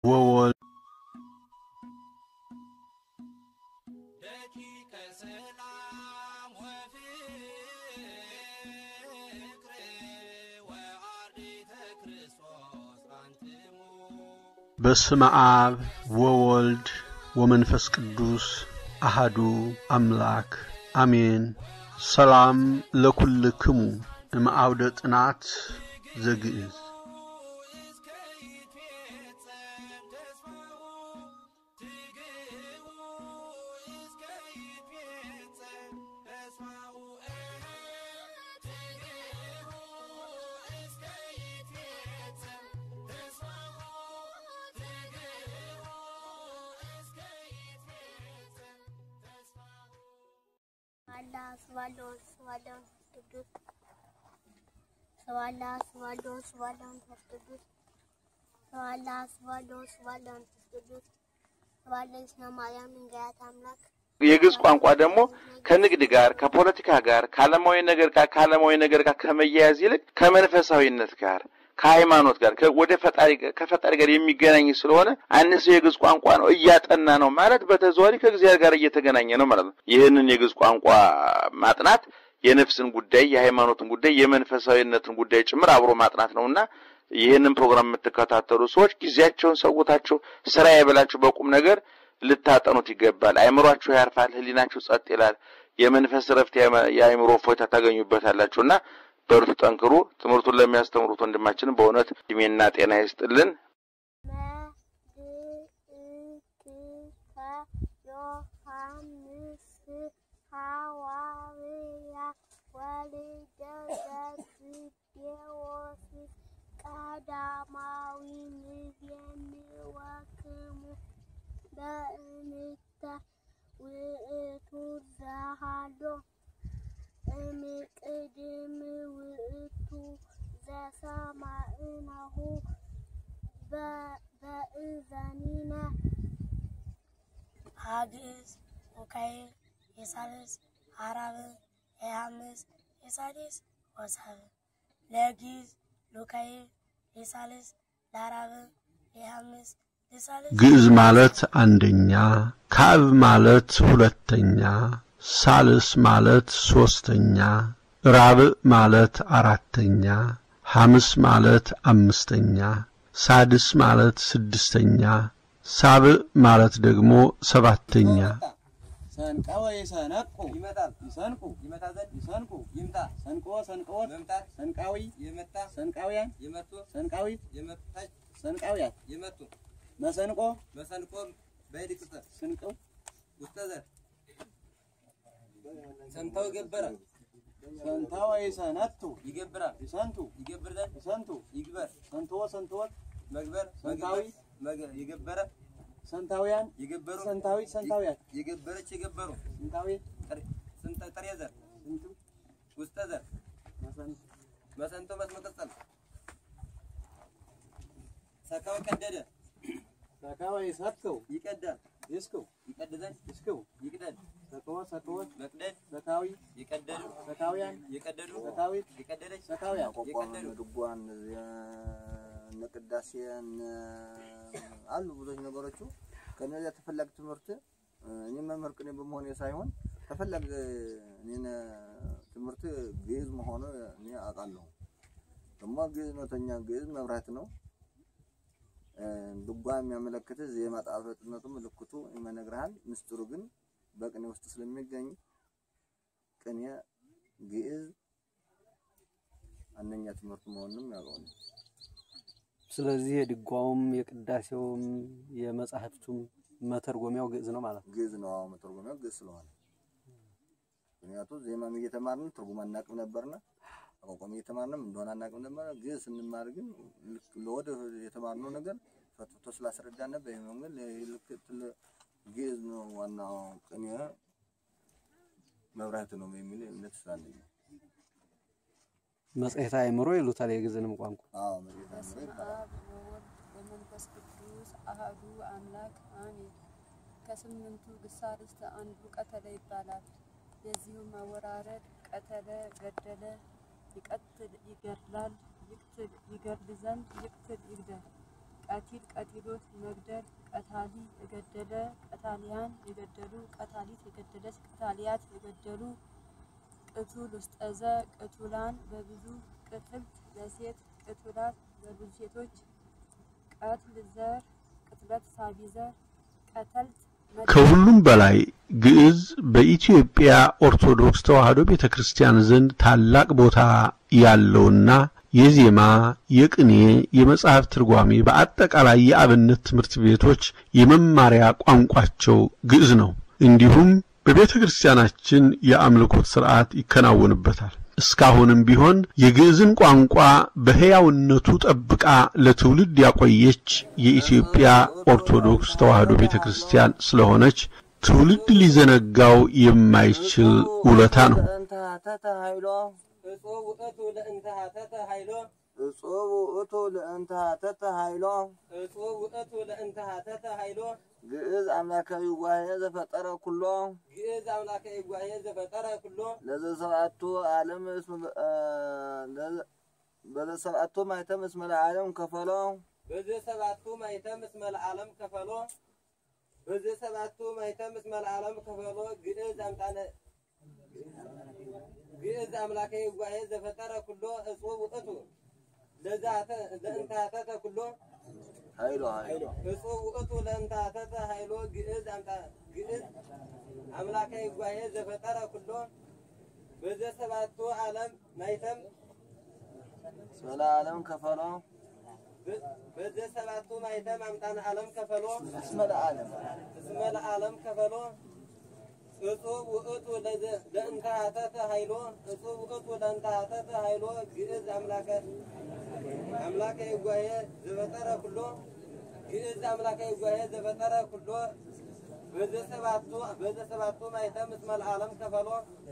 ወወልድ ደቂቀ ሰላም ወፍቅር ወአርዲተ ክርስቶስ አንትሙ በስመ አብ ወወልድ ወመንፈስ ቅዱስ አሃዱ አምላክ አሜን። ሰላም ለኩልክሙ እምአውደ ጥናት ዘግእዝ እስከ ይትፌጸም ተስፋሁ ትግህቡ እስከ ይትፌጸም ተስፋሁ ትግህቡ እስከ ይትፌጸም ተስፋሁ ትግህቡ እስከ ይትፌጸም ተስፋሁ ስባላ ስባላው ስባላው ቅዱስ ስባላ ስባላው ስባላው መንፈስ ቅዱስ ስባላ ስባላው ስባላው መንፈስ ቅዱስ ስባላ ስነ ማርያም እንገያት አምላክ የግዕዝ ቋንቋ ደግሞ ከንግድ ጋር ከፖለቲካ ጋር ከዓለማዊ ነገር ጋር ከዓለማዊ ነገር ጋር ከመያያዝ ይልቅ ከመንፈሳዊነት ጋር ከሃይማኖት ጋር ከ- ወደ ፈጣሪ ጋር- ከፈጣሪ ጋር የሚገናኝ ስለሆነ አንድ ሰው የግዕዝ ቋንቋ ነው እያጠና ነው ማለት በተዘዋዋሪ ከእግዚአብሔር ጋር እየተገናኘ ነው ማለት ነው። ይህንን የግዕዝ ቋንቋ ማጥናት የነፍስን ጉዳይ፣ የሃይማኖትን ጉዳይ፣ የመንፈሳዊነትን ጉዳይ ጭምር አብሮ ማጥናት ነውና ይህንን ፕሮግራም የምትከታተሉ ሰዎች ጊዜያቸውን ሰውታችሁ ስራ የበላችሁ በቁም ነገር ልታጠኑት ይገባል። አይምሯችሁ ያርፋል፣ ህሊናችሁ ጸጥ ይላል፣ የመንፈስ ረፍት፣ የአይምሮ እፎይታ ታገኙበታላችሁና በርቱ፣ ጠንክሩ። ትምህርቱን ለሚያስተምሩት ወንድማችን በእውነት እድሜና ጤና ይስጥልን። መልእክተ ዮሐንስ ሐዋርያ ወልደ ዘብዴዎስ ቀዳማዊ ንቤንወክሙ በእንተ ውእቱ ዘሃሎ እምቅድም ውእቱ ዘሰማዕናሁ በ- በእዘኒነ ሀግዝ ወካይል የሳልስ አራብ የሐምስ የሳዲስ ወሳብ ለጊዝ ሉካይል የሳልስ ለአራብ የሐምስ የሳልስ ግዕዝ ማለት አንደኛ፣ ካብ ማለት ሁለተኛ፣ ሳልስ ማለት ሶስተኛ፣ ራብዕ ማለት አራተኛ፣ ሐምስ ማለት አምስተኛ፣ ሳድስ ማለት ስድስተኛ፣ ሳብዕ ማለት ደግሞ ሰባተኛ። ሰንቀወ ይሰነቁ ይመጣል ይሰንቁ ይመጣ ዘንድ ይሰንቁ ይምጣ ሰንቆ ሰንቆት መምጣት ሰንቃዊ የመጣ ሰንቃውያን የመጡ ሰንቃዊት የመጣች ሰንቃውያን የመጡ መሰንቆ መሰንቆ በይድቅተ ስንቀው ውስጠዘ ሰንታው ገበረ ሰንታው ይሰነቱ ይገብራል ይሰንቱ ይገብር ዘንድ ይሰንቱ ይግበር ሰንትወ ሰንትወት መግበር ሰንታዊ የገበረ ሰንታውያን የገበሩ ሰንታዊ ሰንታውያን የገበረች የገበሩ ስንታዊ ስንተ ጥሬ ዘር ስንቱ ውስጠ ዘር መሰንቶ መስመ ቅጽል ሰካው ቀደደ ሰካው ይሰከው ይቀዳል ይስከው ይቀድዘን ይስከው ይቅደድ ሰከወ ሰከወት መቅደድ ሰካዊ ይቀደዱ ሰካውያን የቀደዱ ሰካዊት የቀደደች ሰካውያን የቀደዱ ድጓን እነ ቅዳሴ እነ አሉ ብዙዎች ነገሮቹ ከነዚያ ተፈላጊ ትምህርት እኔ መምህር ቅኔ በመሆኔ ሳይሆን ተፈላጊ እኔን ትምህርት ግዕዝ መሆኑ እኔ አውቃለሁ። ደግሞ ግዕዝ እውነተኛ ግዕዝ መብራት ነው። ድጓ የሚያመለክት ዜማ ጣፈጥነቱ ምልክቱ ይመነግርሃል። ምስጢሩ ግን በቅኔ ውስጥ ስለሚገኝ ቅኔ ግዕዝ አንደኛ ትምህርት መሆኑንም ያውቀው ነው። ስለዚህ የድጓውም የቅዳሴውም የመጻሕፍቱም መተርጎሚያው ግዕዝ ነው ማለት ነው። ግዕዝ ነው። አዎ መተርጎሚያው ግዕዝ ስለሆነ ምክንያቱም ዜማም እየተማርን ትርጉም አናቅም ነበርና አቋቋም እየተማርንም እንደሆነ አናቅም ነበር። ግዕዝ ስንማር ግን ልክ ለወደ የተማርነው ነገር ፈትቶ ስላስረዳን ነበር። ይህ መንገድ ልክ ትል- ግዕዝ ነው ዋናው ቅኔ መብራት ነው የሚል እምነት ስላለኝ ነው። መጽሔተ አእምሮ ይሉታል የግዕዝንም ቋንቋ። አዎ መጽሔተ አእምሮ ይባላል። አብ ወወልድ ወመንፈስ ቅዱስ አሐዱ አምላክ አሜን። ከስምንቱ ግሳርስት አንዱ ቀተለ ይባላል። የዚሁም አወራረድ ቀተለ፣ ገደለ፣ ይቀትል፣ ይገድላል፣ ይቅትል፣ ይገድል ዘንድ ይቅትል፣ ይግደል ቀቲል ቀቲሎት መግደል ቀታሊ የገደለ ቀታሊያን የገደሉ ቀታሊት የገደለች ቀታሊያት የገደሉ ቅቱል ውስጠዘ ቅቱላን በብዙ ቅትልት ለሴት ቅቱላት በብዙ ሴቶች ቀትል ዘር ቅትለት ሳቢ ዘር ቀተልት ከሁሉም በላይ ግዕዝ በኢትዮጵያ ኦርቶዶክስ ተዋሕዶ ቤተ ክርስቲያን ዘንድ ታላቅ ቦታ ያለውና የዜማ፣ የቅኔ፣ የመጽሐፍ ትርጓሜ በአጠቃላይ የአብነት ትምህርት ቤቶች የመማሪያ ቋንቋቸው ግዕዝ ነው። እንዲሁም በቤተ ክርስቲያናችን የአምልኮት ሥርዓት ይከናወንበታል። እስካሁንም ቢሆን የግዕዝን ቋንቋ በሕያውነቱ ጠብቃ ለትውልድ ያቆየች የኢትዮጵያ ኦርቶዶክስ ተዋሕዶ ቤተ ክርስቲያን ስለሆነች ትውልድ ሊዘነጋው የማይችል ውለታ ነው። ለእንተ ሀተተ ኃይሎ እጹብ ውእቱ ለእንተ ሀተተ ኃይሎ እጹብ ውእቱ ለእንተ ሀተተ ኃይሎ እጹብ ውእቱ ለእንተ ሀተተ ኃይሎ ግዕዝ አምላካዊ ዋሄ ዘፈጠረ ኩሎ ግዕዝ አምላከ ይጓሄ ዘፈጠረ ኩሎ ለዘሰብአቱ ዓለም እስመ አ፣ ለዘ- በዘሰብአቱ ማይተም እስመ ለዓለም ከፈሎ በዚህ ሰባቱ ማይተም እስመ ለዓለም ከፈሎ በዚህ ሰባቱ ማይተም እስመ ለዓለም ከፈሎ ግዕዝ አምጣነ ግዕዝ አምላከ ይጓሄ ዘፈጠረ ኩሎ እጹብ ውእቱ ለዛተ ለእንተ ሀተተ ኩሎ ኃይሎ ኃይሎ እጹብ ውእቱ ለእንተ ሀተተ ኃይሎ ግዕዝ አምጣ ግዕዝ አምላከ ይጓሄ ዘፈጠረ ኩሎ በዚህ ሰባቱ ዓለም ማይተም እስመ ለዓለም ከፈሎ በዚህ ሰባቱ ማይተም አምጣነ ዓለም ከፈሎ እስመ ለዓለም እስመ ለዓለም ከፈሎ እጹብ ውእቱ ለዘ- ለእንተ ሀተተ ኃይሎ እጹብ ውእቱ ለእንተ ሀተተ ኃይሎ ግዕዝ አምላከ አምላከ ይጓሄ ዘፈጠረ ኩሎ ግዕዝ አምላከ ይጓሄ ዘፈጠረ ኩሎ በዘሰባቱ በዘሰባቱ ማይተም እስመ ለዓለም ከፈሎ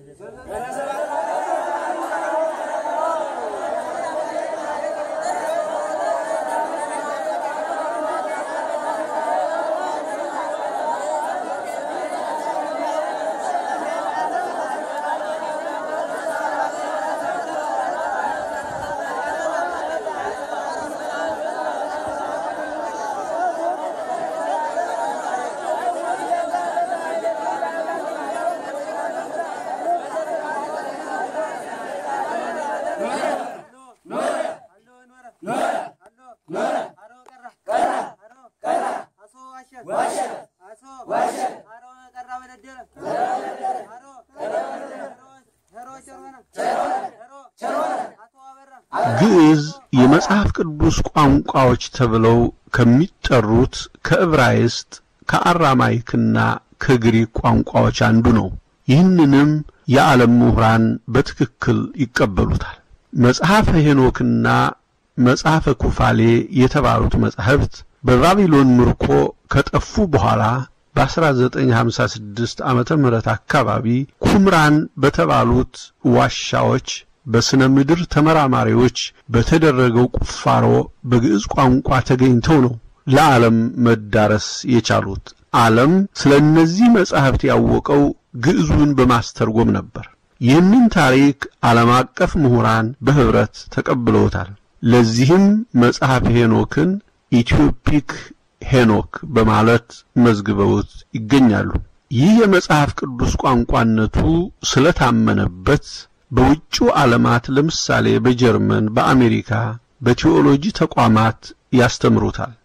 ግዕዝ የመጽሐፍ ቅዱስ ቋንቋዎች ተብለው ከሚጠሩት ከዕብራይስጥ ከአራማይክና ከግሪክ ቋንቋዎች አንዱ ነው። ይህንንም የዓለም ምሁራን በትክክል ይቀበሉታል። መጽሐፈ ሄኖክና መጽሐፈ ኩፋሌ የተባሉት መጻሕፍት በባቢሎን ምርኮ ከጠፉ በኋላ በ1956 ዓመተ ምህረት አካባቢ ኩምራን በተባሉት ዋሻዎች በስነ ምድር ተመራማሪዎች በተደረገው ቁፋሮ በግዕዝ ቋንቋ ተገኝተው ነው ለዓለም መዳረስ የቻሉት። ዓለም ስለ እነዚህ መጻሕፍት ያወቀው ግዕዙን በማስተርጎም ነበር። ይህንን ታሪክ ዓለም አቀፍ ምሁራን በኅብረት ተቀብለውታል። ለዚህም መጽሐፍ ሄኖክን ኢትዮፒክ ሄኖክ በማለት መዝግበውት ይገኛሉ። ይህ የመጽሐፍ ቅዱስ ቋንቋነቱ ስለታመነበት በውጭው ዓለማት ለምሳሌ በጀርመን፣ በአሜሪካ በቴዎሎጂ ተቋማት ያስተምሩታል።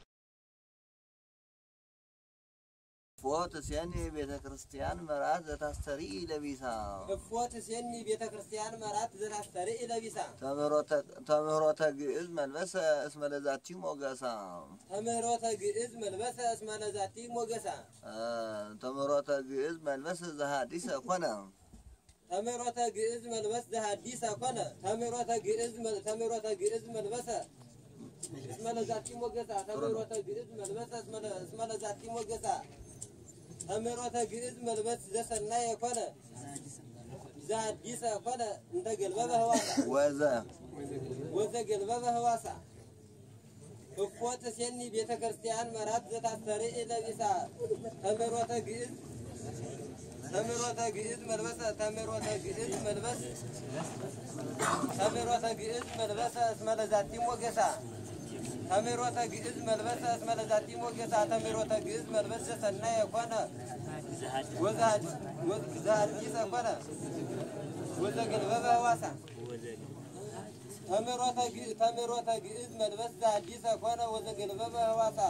ፎት ሴኒ ቤተ ክርስቲያን መርዓት ዘታስተሪ ለቢሳ እፎት ሴኒ ቤተ ክርስቲያን መራት ዘታስተርኢ ለቢሳ ተምህሮተ ግዕዝ መልበሰ እስመ ለዛቲ ሞገሳ ተምህሮተ ግዕዝ መልበሰ እስመ ለዛቲ ሞገሳ አ፣ ተምህሮተ ግዕዝ መልበስ ዘሃዲሰ ኮነ ተምህሮተ ግዕዝ መልበስ ዘሐዲሰ ኮነ ተምህሮተ ግዕዝ መል- ተምህሮተ ግዕዝ መልበሰ እስመ ለዛቲ ሞገሳ ተምህሮተ ግዕዝ መልበሰ እስመ ለ- እስመ ለዛቲ ሞገሳ ተምህሮተ ግዕዝ መልበስ ዘሰናየ ኮነ ዘሐዲሰ ኮነ እንተ ገልበበ ህዋሳ ወዘ ወዘገልበበ ህዋሳ እፎት ሴኒ ቤተ ክርስቲያን መራት ዘታስተርኢ ለቢሳ ተምህሮተ ግዕዝ ተምህሮተ ግዕዝ መልበሰ ተምህሮተ ግዕዝ መልበስ ተምህሮተ ግዕዝ መልበሰ እስመ ለዛቲ ሞገሳ ተሜሮተ ግዕዝ መልበሰ እስመ ለዛቲ ሞገሳ ተሜሮተ ግዕዝ መልበሰ ሰናየ ኮነ ወዘአዲሰ ኮነ ወዘገልበበ ህዋሳ ተሜሮተ ግዕዝ ተሜሮተ ግዕዝ መልበስ ዘአዲሰ ኮነ ወዘገልበበ ህዋሳ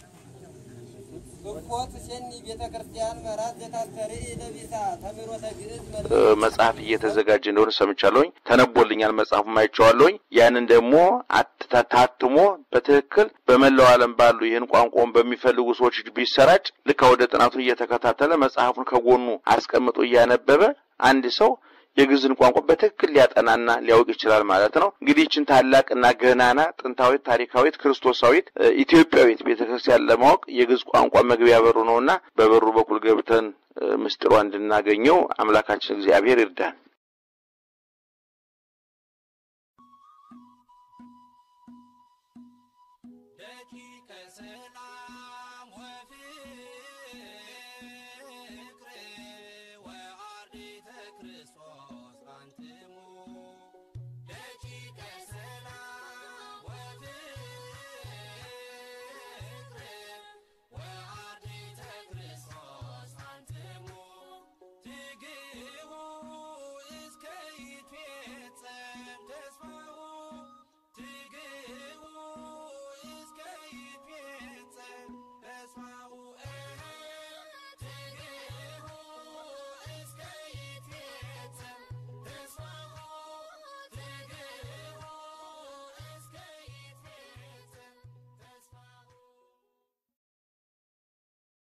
እቆት ሴኒ ቤተ ክርስቲያን መራት ዘታስተርኢ ለቢሳ ተሜሮተ ግዕዝ መልበስ መጽሐፍ እየተዘጋጀ እንደሆነ ሰምቻለሁኝ። ተነቦልኛል፣ መጽሐፉም አይቼዋለሁኝ። ያንን ደግሞ አት- ታትሞ በትክክል በመላው ዓለም ባሉ ይህን ቋንቋውን በሚፈልጉ ሰዎች እጅ ቢሰራጭ ልክ ወደ ጥናቱ እየተከታተለ መጽሐፉን ከጎኑ አስቀምጦ እያነበበ አንድ ሰው የግዕዝን ቋንቋ በትክክል ሊያጠናና ሊያውቅ ይችላል ማለት ነው። እንግዲህ ይችን ታላቅና ገናና ጥንታዊት፣ ታሪካዊት፣ ክርስቶሳዊት እ፣ ኢትዮጵያዊት ቤተክርስቲያን ለማወቅ የግዕዝ ቋንቋ መግቢያ በሩ ነውና በበሩ በኩል ገብተን እ፣ ምስጢሯ እንድናገኘው አምላካችን እግዚአብሔር ይርዳን።